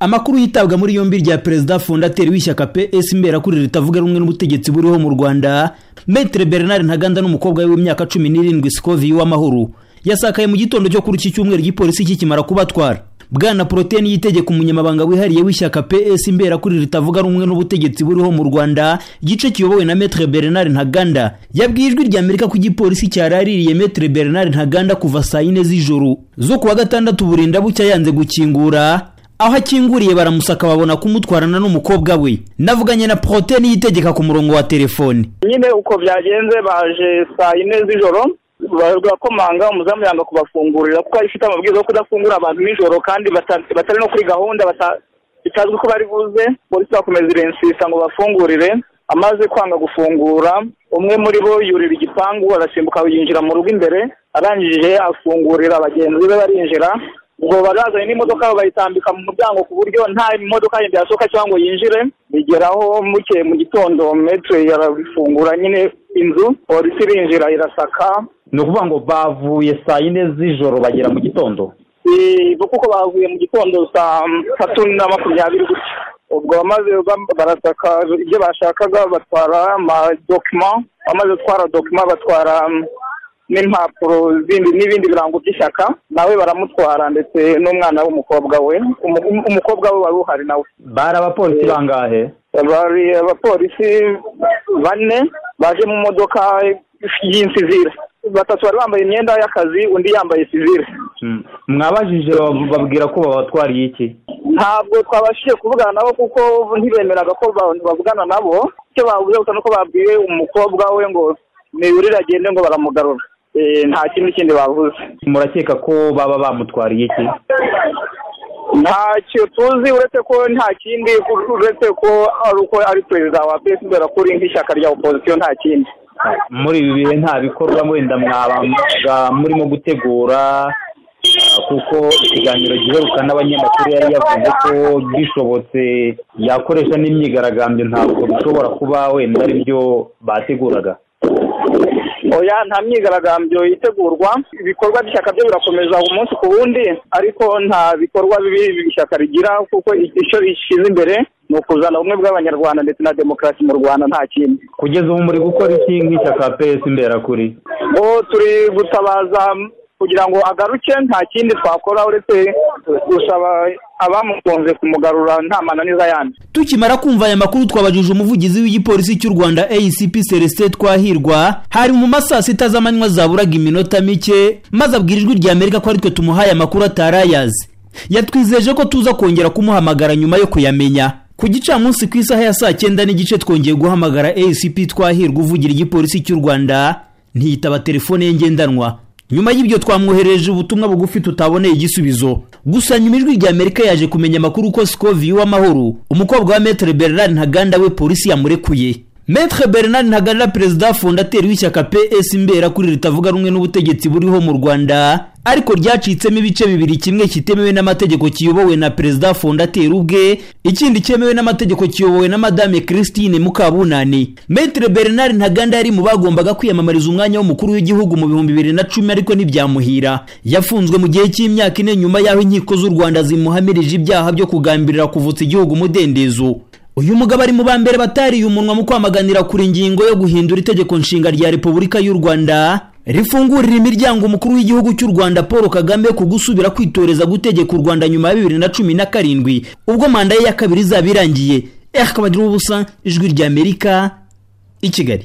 amakuru yitabwa muri yombi rya perezida fondateri w'ishyaka ps mberakurira ritavuga rumwe n'ubutegetsi buriho mu rwanda metere bernard ntaganda n'umukobwa we w'imyaka cumi n'irindwi sikovi w'amahoro yasakaye mu gitondo cyo kuri iki cyumweru igipolisi kikimara kubatwara bwana poroteyine yitegeka umunyamabanga wihariye w'ishyaka ps mberakurira ritavuga rumwe n'ubutegetsi buriho mu rwanda igice kiyobowe na metere bernard ntaganda yabwiye ijwi rya amerika ko igipolisi cyaraririye metere bernard ntaganda kuva saa yine z'ijoro zo kuwa gatandatu burinda bucya yanze gukingura aho akinguriye baramusaka babona kumutwarana n'umukobwa we navuganye na poroteyine yitegeka ku murongo wa telefone nyine uko byagenze baje saa yine z'ijoro barakomanga umuzamu yanga kubafungurira kuko ifite amabwiriza yo kudafungura abantu nijoro kandi batari no kuri gahunda bitazwi ko bari buze polisi bakomeza irensisa ngo bafungurire amaze kwanga gufungura umwe muri bo yurira igipangu arasimbuka yinjira mu rugo imbere arangije afungurira bagenzi be barinjira ubwo barazanye n'imodoka bayitambika mu muryango ku buryo nta modoka yindi yasohoka cyangwa yinjire bigeraho muke mu gitondo metero yarabifungura nyine inzu polisi irinjira irasaka ni ukuvuga ngo bavuye saa yine z'ijoro bagera mu gitondo kuko bavuye mu gitondo saa tatu na makumyabiri gutya ubwo bamaze barasaka ibyo bashakaga batwara amadokima bamaze gutwara dokima batwara n'impapuro zindi n'ibindi birango by'ishyaka nawe baramutwara ndetse n'umwana w'umukobwa we umukobwa we wari uhari nawe bari abapolisi bangahe bari abapolisi bane baje mu modoka y'insivire batatu bari bambaye imyenda y'akazi undi yambaye sivire mwabajije babwira ko babatwariye iki ntabwo twabashije kuvugana nabo kuko ntibemeraga ko bavugana nabo icyo bavuze gusa ni uko babwiye umukobwa we ngo ntibirire agende ngo baramugarura nta kindi kindi bavuze murakeka ko baba bamutwariye iki ntacyo tuzi uretse ko nta kindi uretse ko ari uko ari perezida wa pesi mbera kuri nk'ishyaka rya opozisiyo nta kindi muri ibi bihe nta bikorwa wenda mwaba murimo gutegura kuko ikiganiro giheruka n'abanyamakuru yari yavuze ko gishobotse yakoresha n'imyigaragambyo ntabwo bishobora kuba wenda aribyo bateguraga oya nta myigaragambyo itegurwa ibikorwa by'ishyaka byo birakomeza umunsi ku wundi ariko nta bikorwa bibi ishyaka rigira kuko icyo rishyize imbere ni ukuzana ubumwe bw'abanyarwanda ndetse na demokarasi mu rwanda nta kindi kugeza ubu muri gukora iki nk'ishyaka pesi imberakuri bo turi gutabaza kugira ngo agaruke nta kindi twakora uretse gusaba abamukunze kumugarura nta mananiza yandi tukimara kumva aya makuru twabajije umuvugizi w'igipolisi cy'u rwanda acp celestin twahirwa hari mu masaa sita z'amanywa zaburaga iminota mike maze abwira ijwi rya amerika ko aritwe tumuhaye amakuru atarayazi yatwizeje ko tuza kongera kumuhamagara nyuma yo kuyamenya ku gicamunsi ku isaha ya saa cyenda n'igice twongeye guhamagara acp twahirwa uvugira igipolisi cy'u rwanda ntiyitaba telefone ye ngendanwa nyuma y'ibyo twamwoherereje ubutumwa bugufi tutaboneye igisubizo gusa nyuma ijwi rya amerika yaje kumenya amakuru ko sikovi w'amahoro umukobwa wa metere bernard ntaganda we polisi yamurekuye metere bernard ntaganda perezida fondateri w'ishyaka ps mbera kuri ritavuga rumwe n'ubutegetsi buriho mu rwanda ariko ryacitsemo ibice bibiri kimwe kitemewe n'amategeko kiyobowe na perezida fondateri ubwe ikindi cyemewe n'amategeko kiyobowe na madame christine mukabunani metere bernard ntaganda yari mu bagombaga kwiyamamariza umwanya w'umukuru w'igihugu mu bihumbi bibiri na cumi ariko ntibyamuhira yafunzwe mu gihe cy'imyaka ine nyuma y'aho inkiko z'u rwanda zimuhamirije ibyaha byo kugambirira kuvutsa igihugu umudendezo uyu mugabo ari mu ba mbere batariye umunwa mu kwamaganira kuri ingingo yo guhindura itegeko nshinga rya repubulika y'u rwanda rifungurira imiryango umukuru w'igihugu cy'u rwanda paul kagame ku gusubira kwitoreza gutegeka u rwanda nyuma ya bibiri na cumi na karindwi ubwo manda ye ya kabiri izaba irangiye ehakabagira ubusa ijwi ry'amerika i kigali